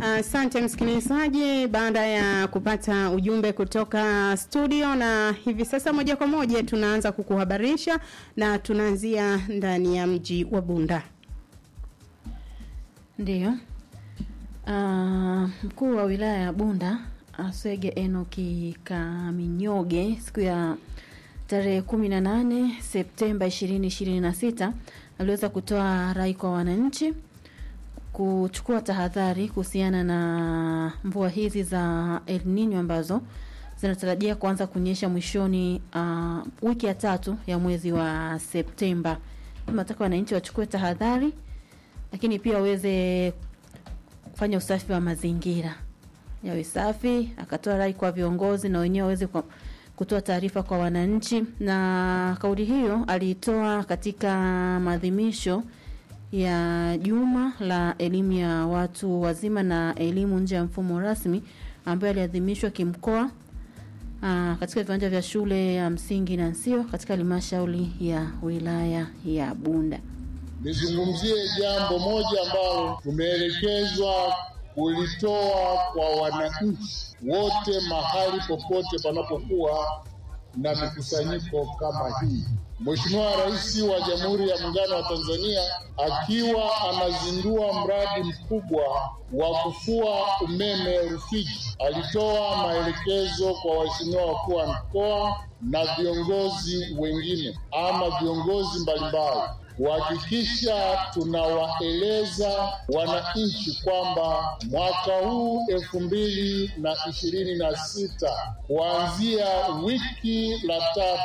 Asante msikilizaji, baada ya kupata ujumbe kutoka studio, na hivi sasa moja kwa moja tunaanza kukuhabarisha na tunaanzia ndani ya mji wa Bunda. Ndiyo. Uh, mkuu wa wilaya ya Bunda Aswege Enoki Kaminyoge siku ya tarehe 18 Septemba 2026 aliweza kutoa rai kwa wananchi kuchukua tahadhari kuhusiana na mvua hizi za El Nino ambazo zinatarajia kuanza kunyesha mwishoni uh, wiki ya tatu ya mwezi wa Septemba. Tunataka wananchi wachukue tahadhari, lakini pia waweze kufanya usafi wa mazingira yawe safi. Akatoa rai kwa viongozi na wenyewe waweze kutoa taarifa kwa wananchi, na kauli hiyo aliitoa katika maadhimisho ya juma la elimu ya watu wazima na elimu nje ya mfumo rasmi ambayo aliadhimishwa kimkoa aa, katika viwanja vya shule ya msingi na Nsio katika halmashauri ya wilaya ya Bunda. Nizungumzie jambo moja ambalo tumeelekezwa kulitoa kwa wananchi wote mahali popote panapokuwa na mikusanyiko kama hii. Mheshimiwa Rais wa Jamhuri ya Muungano wa Tanzania akiwa anazindua mradi mkubwa wa kufua umeme Rufiji, alitoa maelekezo kwa waheshimiwa wakuu wa mkoa na viongozi wengine ama viongozi mbalimbali kuhakikisha tunawaeleza wananchi kwamba mwaka huu elfu mbili na ishirini na sita kuanzia wiki la tatu